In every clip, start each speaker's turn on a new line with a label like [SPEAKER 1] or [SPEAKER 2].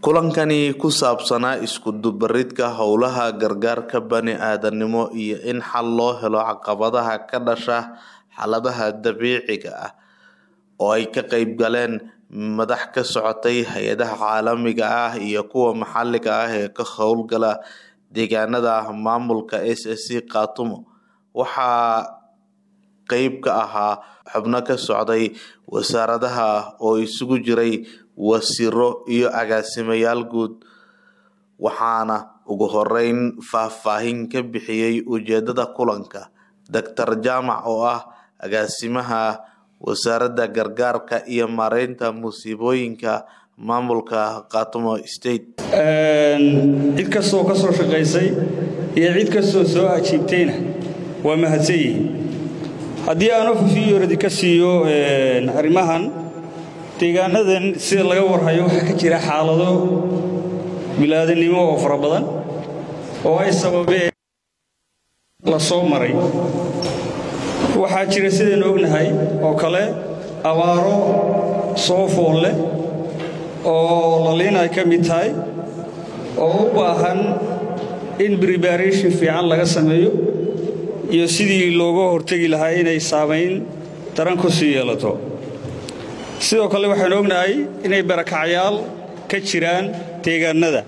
[SPEAKER 1] kulankani ku saabsanaa isku dubaridka howlaha gargaarka bani-aadanimo iyo in xal loo helo caqabadaha ka dhasha xaaladaha dabiiciga ah oo ay ka qeyb galeen madax ka socotay hay-adaha caalamiga ah iyo kuwa maxaliga ah ee ka howlgala deegaanada maamulka s s c khaatumo waxaa qeyb ka ahaa xubno ka socday wasaaradaha oo isugu jiray wasiiro iyo agaasimayaal guud waxaana ugu horeyn faahfaahin ka bixiyey ujeedada kulanka doctor jaamac oo ah agaasimaha wasaaradda gargaarka iyo maareynta musiibooyinka maamulka khaatumo state
[SPEAKER 2] cid kastoo ka soo shaqaysay iyo cid kastoo soo ajiibtayna waa mahadsan yihiin haddii aan ofiyoradi ka siiyo arrimahan deegaanadan sida laga warhayo waxaa ka jira xaalado bilaadanimo oo fara badan oo ay sababeen la soo maray waxaa jira sidaynu ognahay oo kale abaaro soo fool leh oo laliin ay ka mid tahay oo u baahan in prebaration fiican laga sameeyo iyo sidii looga hortegi lahaa inay saamayn daran ku sii yeelato sidoo kale waxaanu ognahay inay barakacyaal ka jiraan deegaanada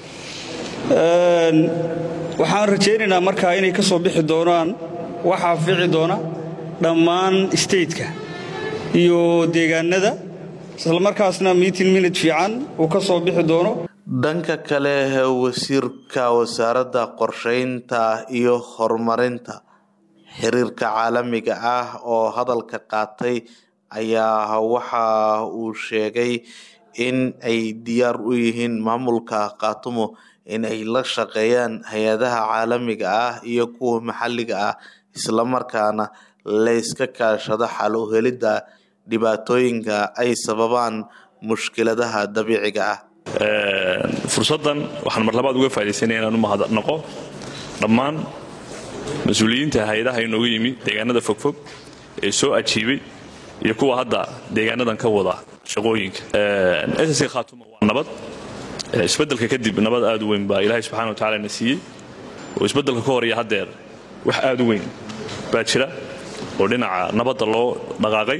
[SPEAKER 2] waxaan rajaynaynaa markaa inay ka soo bixi doonaan waxaa fici doona dhammaan stateka iyo deegaanada islamarkaasna meeting minute fiican uu ka soo bixi doono
[SPEAKER 1] dhanka kale wasiirka wasaaradda qorsheynta iyo horumarinta xiriirka caalamiga ah oo hadalka qaatay ayaa waxa uu sheegay in ay diyaar u yihiin maamulka khaatumo in ay la shaqeeyaan hay-adaha caalamiga ah iyo kuwa maxalliga ah islamarkaana layska kaashado xal u helidda dhibaatooyinka ay sababaan mushkiladaha dabiiciga ah
[SPEAKER 3] fursaddan waxaan mar labaad uga faa'idaysanaya inaan u mahadnaqo dhammaan mas-uuliyiinta hay-adaha inooga yimi deegaanada fogfog ee soo ajiibay iyo kuwa hadda deegaanadan ka wada shaqooyinka ss khaatuma waa nabad isbeddelka kadib nabad aad u weyn baa ilaahay subxana wa tacala na siiyey oo isbeddelka ka hor iyo haddeer wax aad u weyn baa jira oo dhinaca nabadda loo dhaqaaqay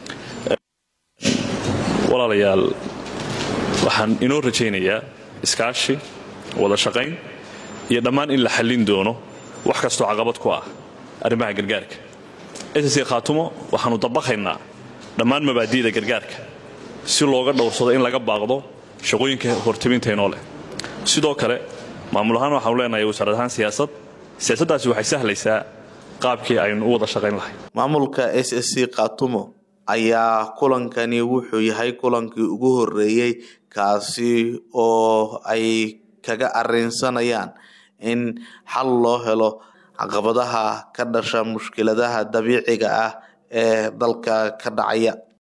[SPEAKER 3] walaalayaal waxaan inoo rajaynayaa iskaashi wada shaqayn iyo dhammaan in la xallin doono wax kastoo caqabad ku ah arrimaha gargaarka ss khaatumo waxaannu dabaqaynaa dhammaan mabaadi'da gargaarka si looga dhowrsado in laga baaqdo shaqooyinka hortabintaynoo leh sidoo kale maamul ahaan waxaanu leenahay wasaarad ahaan siyaasad siyaasaddaasi waxay sahlaysaa qaabkii aynu u wada shaqayn lahay
[SPEAKER 1] maamulka s s c khaatumo ayaa kulankani wuxuu yahay kulankii ugu horeeyey kaasi oo ay kaga arinsanayaan in xal loo helo caqabadaha ka dhasha mushkiladaha dabiiciga ah ee dalka ka dhacaya